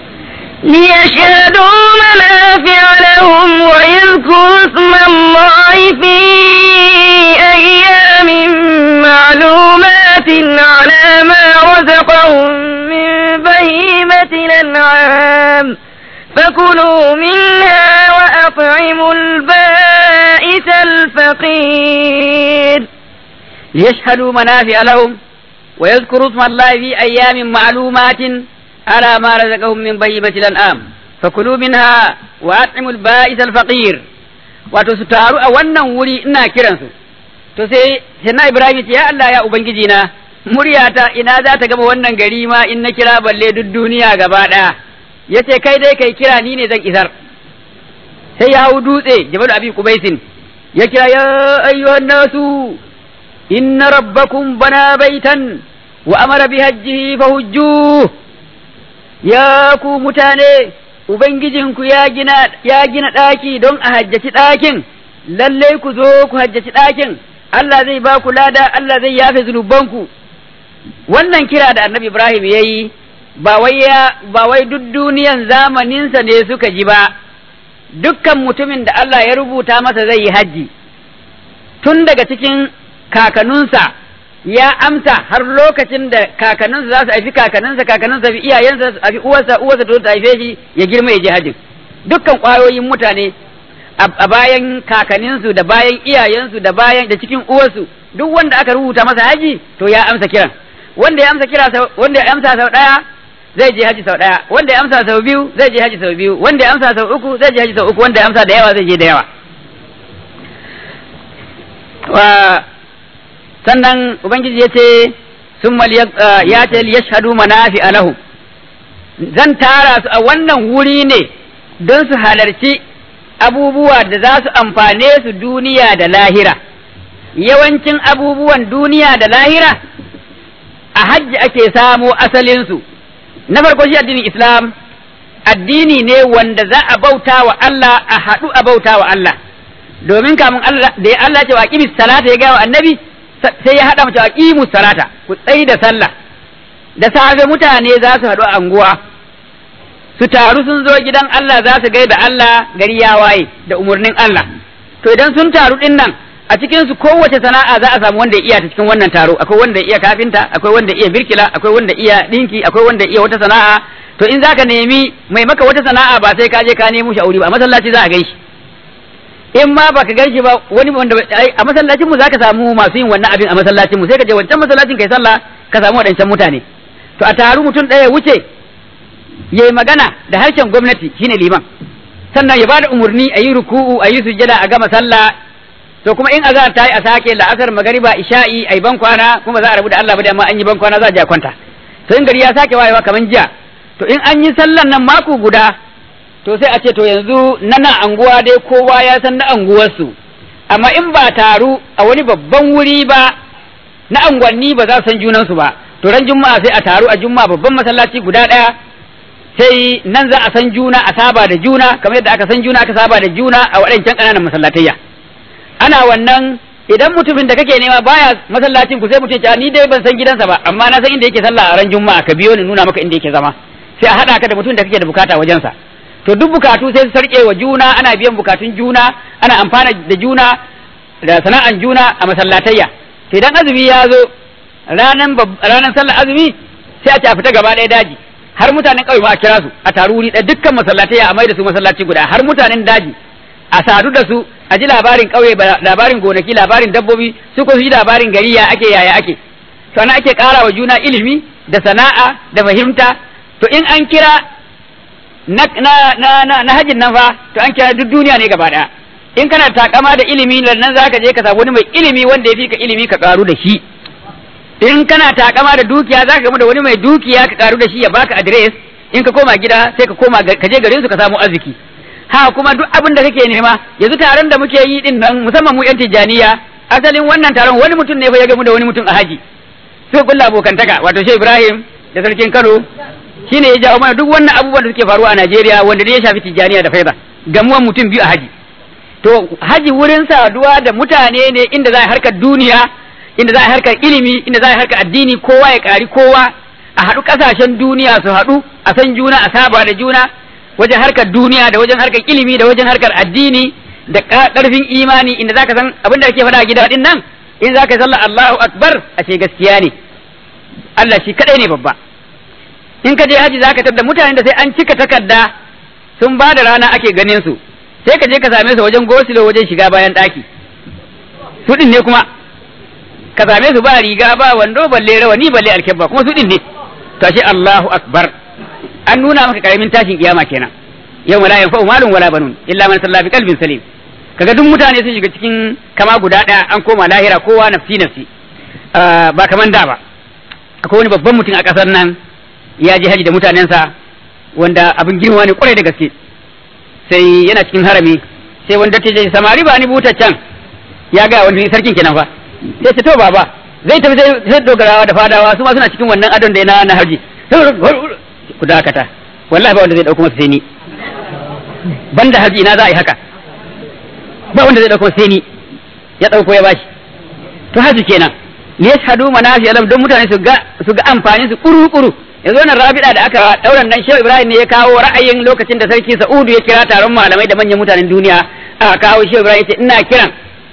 ليشهدوا منافع لهم ويذكروا اسم الله في أيام معلومات على ما رزقهم من بهيمة الأنعام فكلوا منها وأطعموا البائس الفقير ليشهدوا منافع لهم ويذكروا اسم الله في أيام معلومات على ما رزقهم من بهيمة الأنعام فكلوا منها وأطعموا البائس الفقير wato su taru a wannan wuri ina kiransu to sai sai Ibrahim ce ya Allah ya ubangiji na muryata ina za ta gama wannan gari ma in na kira balle duk duniya gaba ɗaya yace kai dai kai kira ni ne zan isar sai ya hau dutse jabal abi kubaisin ya kira ya ayyuhan nasu inna rabbakum bana baitan wa amara bi hajjihi fahujju ya ku mutane ubangijinku ya gina ya gina ɗaki don a hajjaci ɗakin lallai ku zo ku hajjaci ɗakin Allah zai ba ku lada Allah zai yafe zunubanku wannan kira da annabi Ibrahim ya yi ba wai ya ba wai duk duniyan zamaninsa ne suka ji ba dukkan mutumin da Allah ya rubuta masa zai yi hajji tun daga cikin kakanninsa ya amsa har lokacin da kakanninsa za su haifi kakanninsa kakanninsa fi iyayensa su haifi uwarsa uwarsa to ta haife shi ya girma ya je hajjin dukkan ƙwayoyin mutane a bayan kakanninsu da bayan iyayensu da bayan da cikin uwarsu duk wanda aka rubuta masa haji to ya amsa kiran wanda ya amsa kira wanda ya amsa sau daya zai je haji sau daya wanda ya amsa sau biyu zai je haji sau biyu wanda ya amsa sau uku zai je haji sau uku wanda ya amsa da yawa zai je da yawa wa sannan ubangiji ya ce sun ya ce liyashhadu manafi alahu zan tara su a wannan wuri ne don su halarci abubuwa da za su amfane su duniya da lahira yawancin abubuwan duniya da lahira a hajji ake samo asalinsu na farko shi addinin islam addini ne wanda za a bauta wa Allah a haɗu a bauta wa Allah domin kamun Allah da ya Allah ce wa aqimis salata ya gawa annabi sai ya haɗa mace aqimus salata ku tsayi da sallah da safe mutane za su haɗu a anguwa su taru sun zo gidan Allah za su gaida Allah gari ya waye da umarnin Allah to idan sun taru din nan a cikin su kowace sana'a za a samu wanda ya iya ta cikin wannan taro akwai wanda ya iya kafinta akwai wanda ya iya birkila akwai wanda ya iya dinki akwai wanda ya iya wata sana'a to in zaka nemi mai maka wata sana'a ba sai ka je ka nemo shi a wuri ba a masallaci za a gaishe in ma baka ganshi ba wani wanda a masallacin mu zaka samu masu yin wannan abin a masallacin mu sai ka je wancan masallacin kai sallah ka samu wadancan mutane to a taru mutum ɗaya wuce ya yi magana da harshen gwamnati shine liman sannan ya bada umarni a yi ruku'u a yi sujjada a gama sallah to kuma in azhar ta yi a sake la'asar magariba isha'i ai ban kwana kuma za a rabu da Allah ba da amma an yi ban kwana za a je a kwanta to in gari ya sake wayewa kaman jiya to in an yi sallan nan mako guda to sai a ce to yanzu nana anguwa dai kowa ya san na anguwarsu amma in ba taru a wani babban wuri ba na angwanni ba za su san junansu ba to ran juma'a sai a taru a juma'a babban masallaci guda ɗaya sai nan za a san juna a saba da juna kamar yadda aka san juna aka saba da juna a waɗancan ƙananan masallatayya ana wannan idan mutumin da kake nema baya masallacin ku sai mutum ya ni dai ban san gidansa ba amma na san inda yake sallah a ran juma'a ka biyo ni nuna maka inda yake zama sai a haɗa ka da mutum da kake da bukata wajensa to duk bukatu sai su sarƙe wa juna ana biyan bukatun juna ana amfana da juna da sana'an juna a masallatayya to idan azumi ya zo ranan ranan sallar azumi sai a ce a fita gaba ɗaya daji har mutanen ƙauye ma a kira su a taru wuri ɗaya dukkan masallatai a mai da su masallaci guda har mutanen daji a sadu da su a ji labarin ƙauye labarin gonaki labarin dabbobi su ko su ji labarin gari ya ake yaya ake to ana ake ƙara wa juna ilimi da sana'a da fahimta to in an kira na na na na, na hajin nan fa to an kira duk duniya ne gaba ɗaya in kana takama da ilimi nan zaka je ka samu wani mai ilimi wanda ya fi ka ilimi ka karu da shi in kana takama da dukiya za ka gamu da wani mai dukiya ka karu da shi ya baka adres in ka koma gida sai ka koma ka je garin su ka samu arziki ha kuma duk abin da kake nema yanzu taron da muke yi din nan musamman mu yan tijaniya asalin wannan taron wani mutum ne fa ya gamu da wani mutum a haji sai kulla abokantaka wato Shehu Ibrahim da sarkin Kano shine ya jawo mana duk wannan abubuwan da suke faruwa a Najeriya wanda ne ya shafi tijaniya da faida gamuwan mutum biyu a haji to haji wurin saduwa da mutane ne inda za a harkar duniya inda za a harkar ilimi inda za a harkar addini kowa ya ƙari kowa a haɗu ƙasashen duniya su haɗu a san juna a saba da juna wajen harkar duniya da wajen harkar ilimi da wajen harkar addini da ƙarfin imani inda za ka san abin da ake faɗa a gida din nan in za ka yi sallah Allahu akbar a ce gaskiya ne Allah shi kaɗai ne babba in ka je haji za ka tada mutane da sai an cika takarda sun ba da rana ake ganin su sai ka je ka same su wajen gosilo wajen shiga bayan ɗaki su ɗin ne kuma ka same su ba riga ba wando balle rawani balle alkebba kuma su din ne to ashe Allahu akbar an nuna maka karamin tashin kiyama kenan yau la yanfa'u malun wala banun illa man salla bi qalbin salim kaga duk mutane sun shiga cikin kama guda daya an koma lahira kowa nafsi nafsi ba kaman da ba akwai wani babban mutum a kasar nan ya je haji da mutanensa wanda abin girma ne kwarai da gaske sai yana cikin harami sai wanda ta je samari ba ni butaccen ya ga wani sarkin kenan fa sai ce to baba zai tafi sai dogarawa da fadawa su ma suna cikin wannan adon da na na harji ku dakata wallahi ba wanda zai dauko masa sai ni banda harji ina za a yi haka ba wanda zai dauko sai ni ya dauko ya bashi to haji kenan li yashhadu manafi alam don mutane su ga su ga amfani su kuru kuru yanzu wannan rabida da aka dauran nan Shehu Ibrahim ne ya kawo ra'ayin lokacin da sarki Sa'udu ya kira taron malamai da manyan mutanen duniya aka kawo Shehu Ibrahim ya ce ina kiran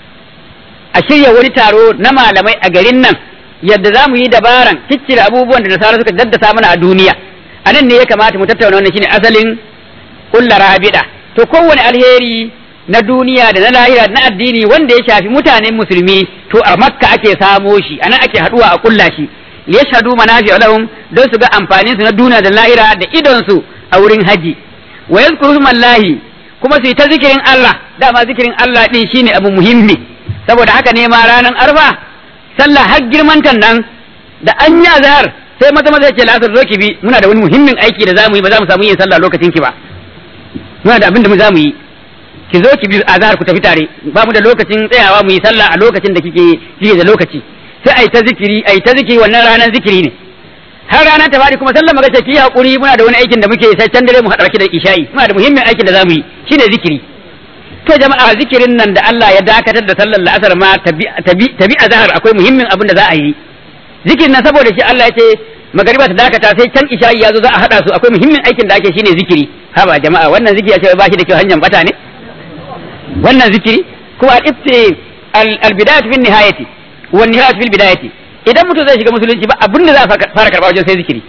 a shirya wani taro na malamai a garin nan yadda za mu yi dabaran ciccire abubuwan da nasara suka daddasa mana a duniya a nan ne ya kamata mu tattauna wannan shine asalin kulla rabida to kowane alheri na duniya da na lahira na addini wanda ya shafi mutanen musulmi to a makka ake samo shi anan ake haduwa a kulla shi liyashhadu manafi lahum don su ga amfanin su na duniya da lahira da idon su a wurin haji wa yadhkuru mallahi kuma su yi ta zikirin Allah dama zikirin Allah din shine abu muhimmi saboda haka ne ma ranar arfa sallah har girmantan nan da an yi azhar sai maza maza ce lasar zo ki bi muna da wani muhimmin aiki da zamu yi ba za mu samu yin sallah lokacin ki ba muna da abin da mu za mu yi ki zo ki bi azhar ku tafi tare ba mu da lokacin tsayawa mu yi sallah a lokacin da kike kike da lokaci sai ai ta zikiri ai ta zikiri wannan ranar zikiri ne har rana ta fadi kuma sallar magace ki hakuri muna da wani aikin da muke sai can dare mu haɗa ki da isha'i muna da muhimmin aikin da zamu yi shine zikiri to jama'a zikirin nan da Allah ya dakatar da sallar la'asar ma tabi tabi azhar akwai muhimmin abin da za a yi zikirin nan saboda shi Allah ya ce magariba ta dakata sai can isha'i ya zo za a haɗa su akwai muhimmin aikin da ake shine zikiri haba jama'a wannan zikiri ya ce ba shi da kyau hanyar bata ne wannan zikiri kuma al-ibti al-bidayatu fi nihayati wa nihayatu fil bidayati idan mutum zai shiga musulunci ba abin da za a fara karba wajen sai zikiri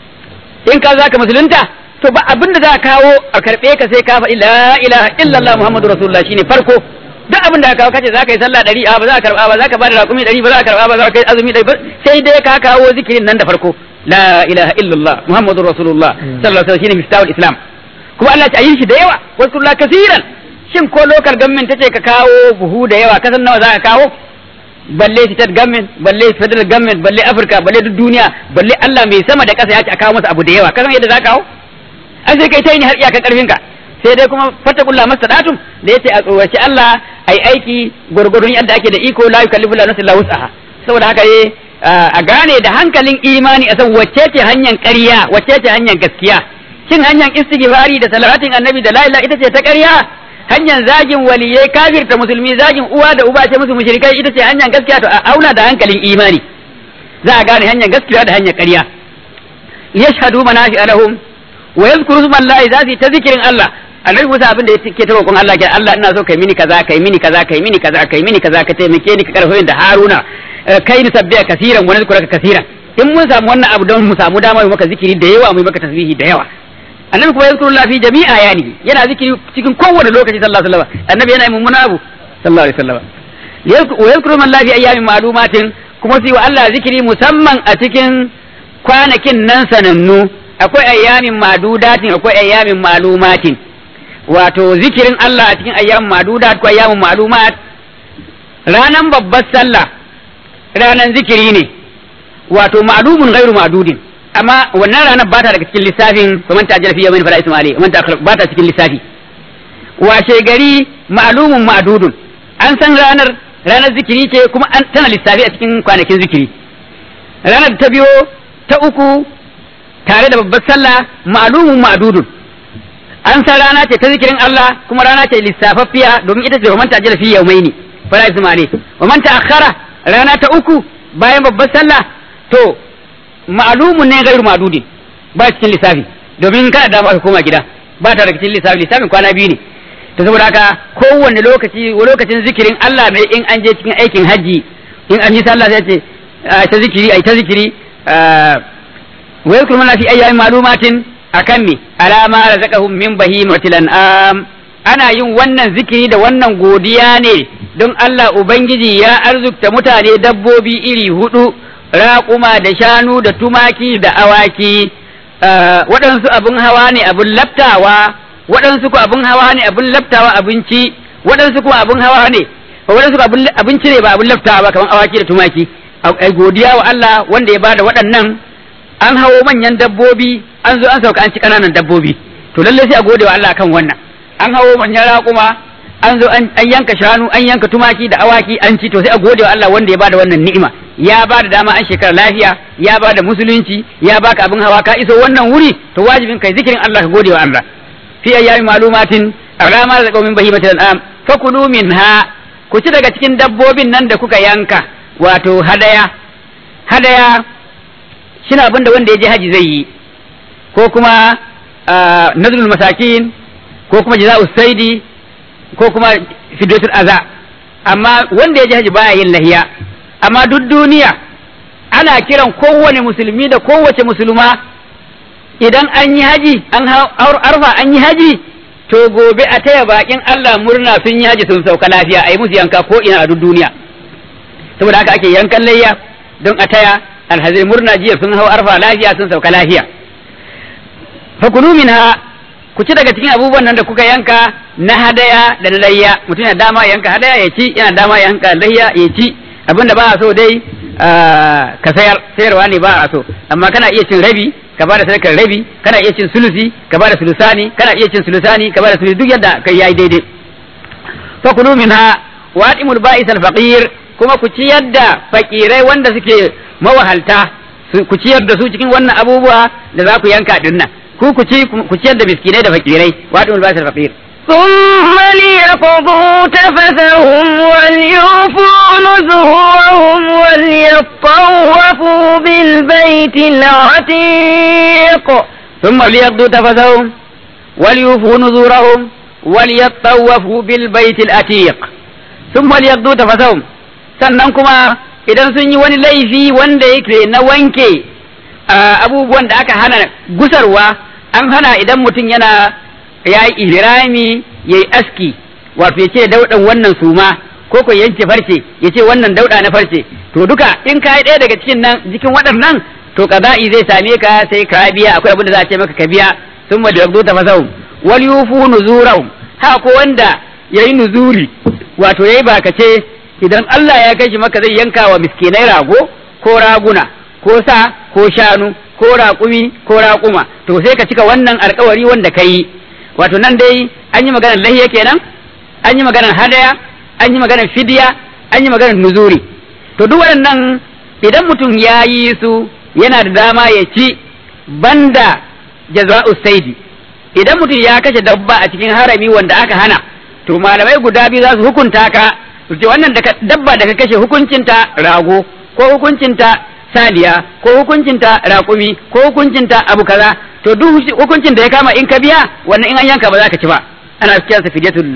in ka zaka musulunta to ba abin da za a kawo a karbe ka sai ka faɗi la ilaha illallah muhammadu rasulullah shine farko duk abin da ka kawo kace za ka yi sallah ɗari a ba za ka karba ba za ka bada raƙumi ɗari ba za ka karba ba za ka yi azumi ɗari sai dai ka kawo zikirin nan da farko la ilaha illallah muhammadu rasulullah sallallahu alaihi wasallam shine miftahul islam kuma Allah ya yi shi da yawa wasu kasiran shin ko lokal government tace ka kawo buhu da yawa kasan nawa za ka kawo balle state government balle federal government balle Africa balle duk duniya balle Allah mai sama da ƙasa ya ce a kawo masa abu da yawa kasan yadda za ka kawo an sai kai ta yi har iyakan karfin ka sai dai kuma fattakullah mastadatum da yace a tsoraci Allah ai aiki gurgurun yadda ake da iko la yukallifu la nafsan illa wus'aha saboda haka ye a gane da hankalin imani a san wacce ce hanyar ƙarya wacce ce hanyar gaskiya shin hanyar istighfari da salatin annabi da la ilaha ita ce ta ƙarya hanyar zagin waliyai kafirta musulmi zagin uwa da uba ce musu mushrikai ita ce hanyar gaskiya to a auna da hankalin imani za a gane hanyar gaskiya da hanyar ƙarya yashhadu manafi alahum wa yadhkuru smallahi za su yi ta zikirin Allah annabi Musa abin da yake ta roƙon Allah ke Allah ina so kai mini kaza kai mini kaza kai mini kaza kai mini kaza ka taimake ni ka karfafe da Haruna kai ni sabbiya kasiran wa nazkuraka kasiran in mun samu wannan abu don mu samu dama mu maka zikiri da yawa mu maka tasbihi da yawa annabi kuma yazkuru Allah fi jami'a yani yana zikiri cikin kowane lokaci sallallahu alaihi wasallam annabi yana yin mummuna abu sallallahu alaihi wasallam wa yazkuru man la fi ayyamin ma'lumatin kuma sai wa Allah zikiri musamman a cikin kwanakin nan sanannu akwai ayyamin madudatin akwai ayyamin ma'lumatin wato zikirin Allah a cikin ayyamin madudat ko ayyamin ma'lumat ranan babbar sallah ranan zikiri ne wato ma'lumun ghairu ma'dudin amma wannan ranar ba ta daga cikin lissafin kuma ta ajala fi yawmin fala isma alayhi ta ba ta cikin lissafi washe gari ma'lumun ma'dudun an san ranar ranar zikiri ce kuma an tana lissafi a cikin kwanakin zikiri ranar ta biyo ta uku tare da babbar sallah ma'lumun ma'dudun an san rana ce ta zikirin Allah kuma rana ce lissafaffiya domin ita ce wa man ta ajala fi yawmaini fala isma alayhi wa man ta akhara rana ta uku bayan babbar sallah to ma'lumun ne gairu ma'dudin ba cikin lissafi domin kada da aka koma gida ba ta daga cikin lissafi lissafin kwana biyu ne to saboda haka kowanne lokaci lokacin zikirin Allah ne in an je cikin aikin haji in an yi sallah sai ce ta zikiri ai ta zikiri wa yakul mana fi ayyamin ma'lumatin akan me alama razaqahum min bahimatil an'am ana yin wannan zikiri da wannan godiya ne don Allah ubangiji ya arzukta mutane dabbobi iri hudu raƙuma da shanu da tumaki da awaki waɗansu abin hawa ne abin laftawa waɗansu ko abin hawa ne abin laftawa abinci waɗansu kuma abin hawa ne waɗansu ko abinci ne ba abin laftawa ba kamar awaki da tumaki ai godiya wa Allah wanda ya bada waɗannan an hawo manyan dabbobi an zo an sauka an ci ƙananan dabbobi to lallai sai a gode wa Allah kan wannan an hawo manyan raƙuma an zo an yanka shanu an yanka tumaki da awaki an ci to sai a gode wa Allah wanda ya bada wannan ni'ima ya bada dama an shekara lafiya ya bada musulunci ya baka abin hawa ka iso wannan wuri to wajibin kai zikirin Allah ka gode wa Allah fi ayyami malumatin rama da qaumin bahimatil an'am fakulu minha ku ci daga cikin dabbobin nan da kuka yanka wato hadaya hadaya shi abin da wanda ya je haji zai yi ko kuma nazrul masakin ko kuma jaza'us saidi ko kuma fidatul aza amma wanda ya je haji baya yin lahiya amma duk duniya ana kiran kowane musulmi da kowace musulma idan an yi haji an arfa an yi haji to gobe a taya bakin Allah murna sun yi haji sun sauka lafiya a yi musu yanka ko ina a duk duniya saboda haka ake yankan layya don a taya alhazai murna jiya sun hau arfa lafiya sun sauka lafiya fakulu minha ku ci daga cikin abubuwan nan da kuka yanka na hadaya da na layya mutum yana dama yanka hadaya ya ci yana dama yanka layya ya ci abinda ba a so dai ka sayar sayarwa ne ba a so amma kana iya cin rabi ka bada sadakar rabi kana iya cin sulusi ka bada sulusani kana iya cin sulusani ka bada sulusi duk yadda kai yayi daidai fa kulu minha wa atimul ba'is al faqir kuma ku ciyar da fakirai wanda suke mawahalta ku ciyar da su cikin wannan abubuwa da za ku yanka din nan ku ku ci ku ciyar da miskinai da fakirai wa atimul ba'is al faqir ثم ليقضوا تفثهم وليوفوا نذورهم وليطوفوا بالبيت العتيق ثم ليقضوا تفثهم وليوفوا نذورهم وليطوفوا بالبيت العتيق ثم ليقضوا تفثهم sannan kuma idan sun yi wani laifi wanda yake na wanke abubuwan da aka hana gusarwa an hana idan mutum yana ya yi ihrami ya yi aski wato ya ce daudan wannan suma ko ko yanke farce ya ce wannan dauda na farce to duka in ka yi ɗaya daga cikin nan jikin waɗannan to kaza'i zai same ka sai ka biya akwai abin da za a ce maka ka biya sun ma da ta fasahum wal yufu nuzurahum ha ko wanda yayi nuzuri wato yayi bakace idan Allah ya kai shi maka zai yanka wa miskinai rago ko raguna ko sa ko shanu ko raƙumi ko raƙuma to sai ka cika wannan alƙawari wanda ka yi wato nan dai an yi maganar lahiya kenan an yi maganar hadaya an yi maganar fidiya an yi maganar nuzuri to duk waɗannan idan mutum ya yi su yana da dama ya ci banda jaza'u saidi idan mutum ya kashe dabba a cikin harami wanda aka hana to malamai guda biyu za su hukunta ka su ce wannan dabba da ka kashe hukuncinta rago ko hukuncinta saliya ko hukuncinta raƙumi ko hukuncinta abu kaza to duk hukuncin da ya kama in ka biya wannan in an yanka ba za ka ci ba ana kiransa fidiyatul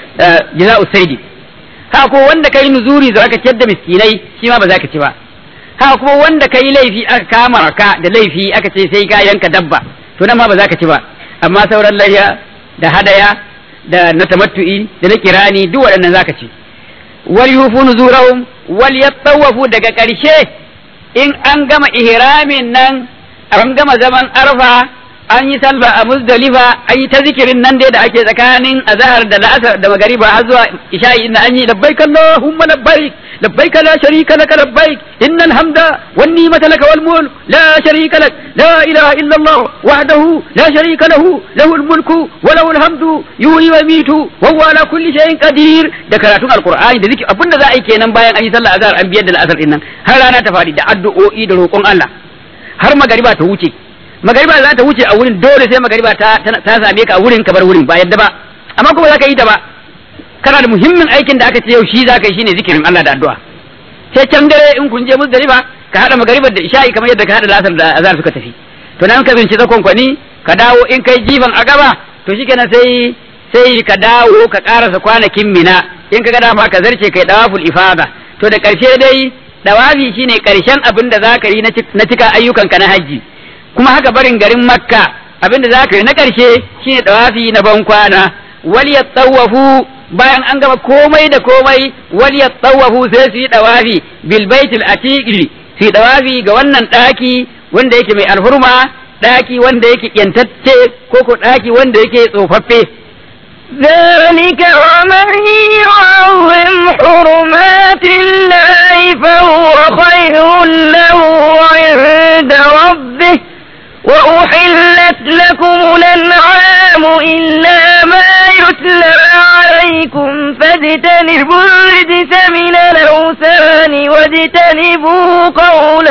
jaza'u saidi ha ko wanda kai nuzuri za ka ciyar da miskinai shi ma ba za ka ci ba ha kuma wanda kai laifi aka kama ka da laifi aka ce sai ka yanka dabba to nan ma ba za ka ci ba amma sauran layya da hadaya da na tamattu'i da na kirani duk waɗannan za ka ci wal yufu nuzurahum wal yattawafu daga ƙarshe in an gama ihramin nan an gama zaman arfa an yi salba a muzdalifa an yi ta zikirin nan dai da ake tsakanin azhar da la'asar da magariba har zuwa isha'i inda an yi labbaik allahumma labbaik labbaik la sharika lak labbaik innal hamda wan ni'mata lak wal mulk la sharika lak la ilaha illa allah wahdahu la sharika lahu lahul mulku wa lahul hamdu yuhyi wa yumiitu wa huwa ala kulli shay'in qadir da karatun alqur'ani da zikir abinda za a yi kenan bayan an yi sallar azhar an biyar da la'asar din nan har rana ta fadi da addu'o'i da roƙon Allah har magariba ta wuce magariba za ta wuce a wurin dole sai magariba ta ta same ka a wurin ka bar wurin ba yadda ba amma kuma za ka yi ta ba kana da muhimmin aikin da aka ce yau shi za ka yi shine zikirin Allah da addu'a sai can dare in kun je muzdalifa ka hada magaribar da isha'i kamar yadda ka hada lasar da azhar suka tafi to nan ka binci zakon kwani ka dawo in kai jifan a gaba to shikenan sai sai ka dawo ka karasa kwanakin mina in ka ga dama ka zarce kai dawaful ifada to da karshe dai dawafi shine karshen abin da za ka yi na cika ayyukanka na hajji kuma haka barin garin makka abinda za ka yi na ƙarshe shine dawafi na ban kwana wal yattawafu bayan an gama komai da komai wal yattawafu sai su yi dawafi bil baitil atiqi su yi dawafi ga wannan daki wanda yake mai alhurma daki wanda yake yantacce ko ko daki wanda yake tsofaffe ذلك ومن يعظم حرمات الله فهو خير له عند ربه وأحلت لكم الأنعام إلا ما يتلى عليكم فاجتنبوا الرجس من الأوثان واجتنبوا قول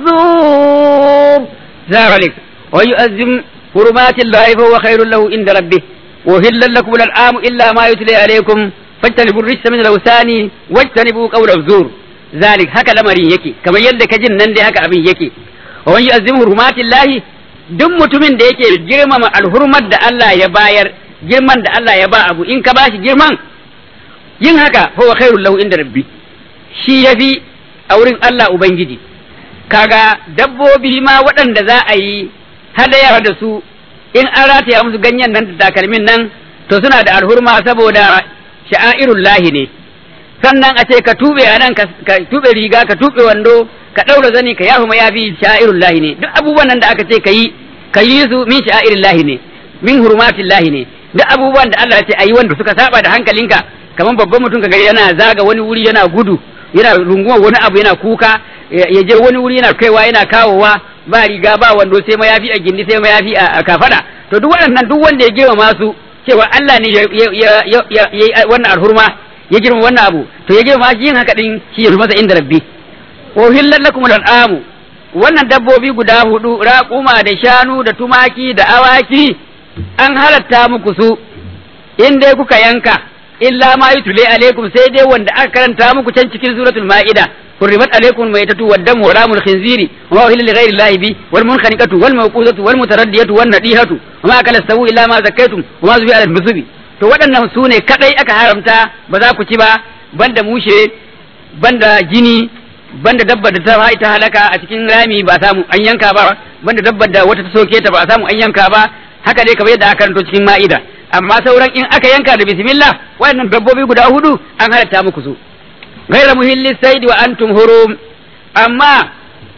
الزور ذلك ويؤذم حرمات الله فهو خير له عند ربه وهل لكم الأنعام إلا ما يتلى عليكم فاجتنبوا الرجس من الأوثان واجتنبوا قول الزور zalik haka lamarin yake kamar yadda ka jin nan dai haka abin yake wa man yu'azzimu hurmatillahi duk mutumin da yake girmama alhurmar da Allah ya bayar girman da Allah ya ba abu in ka bashi girman yin haka huwa khairul lahu inda rabbi shi yafi a wurin Allah ubangiji kaga dabbobi ma waɗanda za a yi hadayar da su in an rataya musu ganyen nan da takalmin nan to suna da alhurma saboda sha'airul lahi ne sannan a ce ka tube a nan ka tube riga ka tube wando ka ɗaura zani ka yafi mayafi sha'airul lahi ne duk abubuwan nan da aka ce ka yi ka yi su min sha'airul lahi ne min hurmatil lahi ne duk abubuwan da Allah ya ce ayi wanda suka saba da hankalinka kamar babban mutum kaga yana zaga wani wuri yana gudu yana runguma wani abu yana kuka ya je wani wuri yana kaiwa yana kawowa ba riga ba wando sai mayafi a gindi sai mayafi a kafada to duk waɗannan duk wanda ya girma masu cewa Allah ne ya yi wannan alhurma ya girma wannan abu to ya girma shi yin haka din shi ya masa inda rabbi wa hillal lakum al'amu wannan dabbobi guda hudu raƙuma da shanu da tumaki da awaki an halatta muku su in dai kuka yanka illa ma yutule alaikum sai dai wanda aka karanta muku can cikin suratul ma'ida حرمت عليكم الميتة والدم ولام الخنزير وما أهل لغير الله به والمنخنقة والموقوذة والمتردية والنطيحة وما أكل السبو إلا ما زكيتم وما زبي على المسوبي to waɗannan su ne kaɗai aka haramta ba za ku ci ba banda mushe banda jini banda dabbar da ta ita halaka a cikin rami ba samu an yanka ba banda dabbar da wata ta soke ta ba samu an yanka ba haka dai kamar yadda aka karanto cikin ma'ida amma sauran in aka yanka da bismillah waɗannan dabbobi guda hudu an halatta muku su غير مهل السيد وأنتم هروم amma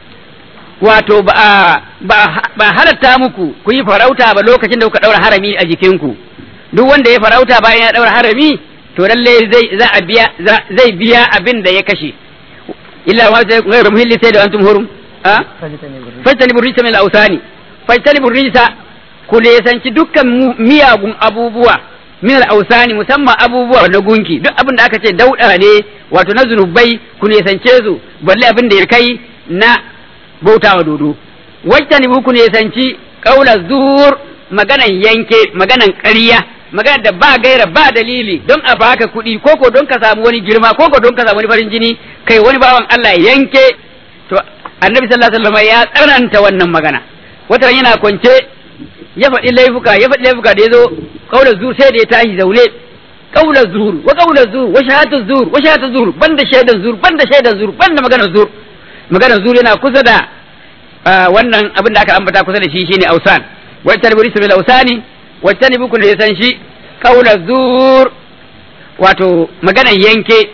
wato ba ba halatta muku ku yi farauta ba lokacin da kuka daura harami a jikinku duk wanda ya farauta bayan ya daura harami to lalle zai za a biya zai biya abin da ya kashe illa wa zai ghayru muhilli sai da antum hurum a fajtanibu rijsa min al-awsani fajtanibu rijsa ku lesanci dukkan miyagun abubuwa min al-awsani musamman abubuwa na gunki duk abin da aka ce dauda ne wato na zunubai ku nesance su balle abin da ya kai na bautawa dodo wacce ne ku nesanci kaula zuhur maganan yanke maganan ƙarya magana da ba gaira ba dalili don a baka kuɗi koko don ka samu wani girma koko don ka samu wani farin jini kai wani bawan Allah yanke to annabi sallallahu alaihi wasallam ya tsananta wannan magana wata yana kwance ya faɗi laifuka ya faɗi laifuka da ya zo kaular zuhur sai da ya tashi zaune kaular zuhur wa kaular zuhur wa shahatu zuhur wa shahatu zuhur banda shaidan zuhur banda shaidan zuhur banda maganar zuhur maganar zuhur yana kusa da wannan abin da aka ambata kusa da shi shine ausan wacce ne bil ausani wacce ne bukun da ya san shi kaular zuhur wato maganar yanke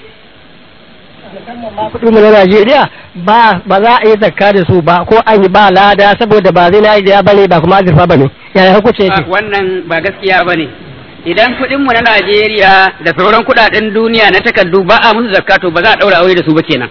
kuɗin mu na Najeriya ba ba za a yi zakka da su ba ko an yi ba lada saboda ba zai na bane ba kuma azurfa bane yaya hukunci yake wannan ba gaskiya bane idan kuɗin mu na Najeriya da sauran kuɗaɗen duniya na takardu ba a musu zakka to ba za a ɗaura aure da su ba kenan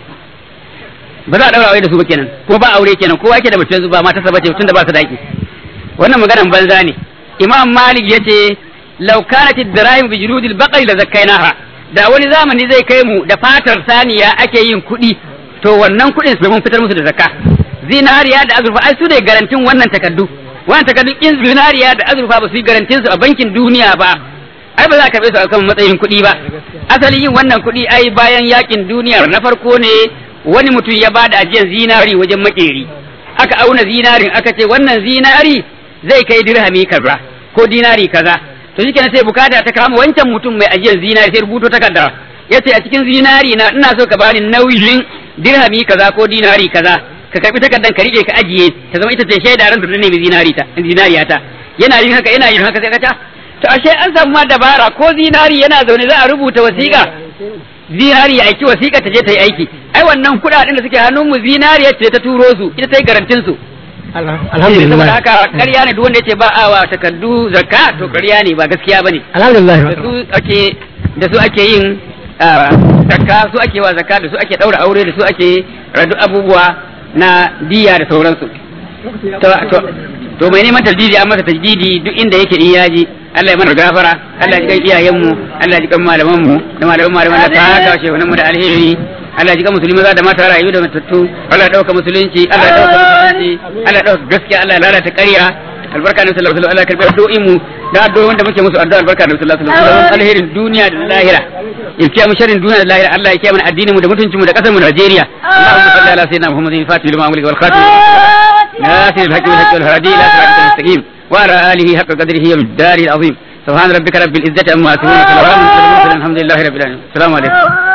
ba za a ɗaura aure da su ba kenan ko ba aure kenan kowa yake da mace yanzu ba mata bace tun da ba su daki wannan maganan banza ne Imam Malik yace law kanat ad-dirahim bi juludil baqari la zakkainaha da wani zamani zai kai mu da fatar saniya ake yin kuɗi to wannan kuɗin su mun fitar musu da zakka zinariya da azurfa ai su ne garantin wannan takardu wannan takardun in zinariya da azurfa ba su yi garantin su a bankin duniya ba ai ba za ka su a kan matsayin kuɗi ba asali yin wannan kuɗi ai bayan yakin duniya na farko ne wani mutum ya bada ajiyar zinari wajen makeri aka auna zinarin aka ce wannan zinari zai kai dirhami kaza ko dinari kaza to shi sai bukata ta kama wancan mutum mai ajiyar zinari sai rubuto takarda ya ce a cikin zinari na ina so ka bani nauyin dirhami kaza ko dinari kaza ka karbi takardan ka rike ka ajiye ta zama ita ce shaida ran da ne mai zinari ta zinariya ta yana yin haka yana yin haka sai ka ta to ashe an samu ma dabara ko zinari yana zaune za a rubuta wasiƙa zinari ya aiki wasiƙa ta je ta yi aiki ai wannan kuɗaɗen da suke hannun mu zinariya ce ta turo su ita ta yi garantin su alhamdulillah saboda haka ƙarya ne duk wanda yace ba a wa takardu zakka to ƙarya ne ba gaskiya bane alhamdulillah da su ake da su ake yin zakka su ake wa zakka da su ake daura aure da su ake radu abubuwa na diya da sauransu to to to mai neman tajdidi an masa tajdidi duk inda yake in yaji Allah ya mana gafara Allah ya ji iyayen mu Allah ya ji kan malaman mu da malaman malaman da ta haka shehunan mu da alheri Allah ji ka musulmi maza da mata rayu da matattu Allah ya dauka musulunci Allah ya dauka musulunci Allah ya dauka gaskiya Allah ya lalata ƙarya albarka ne sallallahu alaihi wasallam Allah ya karbi addu'o'in mu da addu'o'in da muke musu addu'a albarka ne sallallahu alaihi wasallam alherin duniya da lahira ya kiyaye mu sharrin duniya da lahira Allah ya kiyaye mana addinin mu da mutuncin mu da kasar mu Najeriya Allahumma salli ala sayyidina Muhammadin fatih lima amri wal khatim ناصر الحق والحق والهادي الى صراطك المستقيم وعلى اله حق قدره ومقداره العظيم سبحان ربك رب العزه عما يصفون وسلام على المرسلين الحمد لله رب العالمين السلام عليكم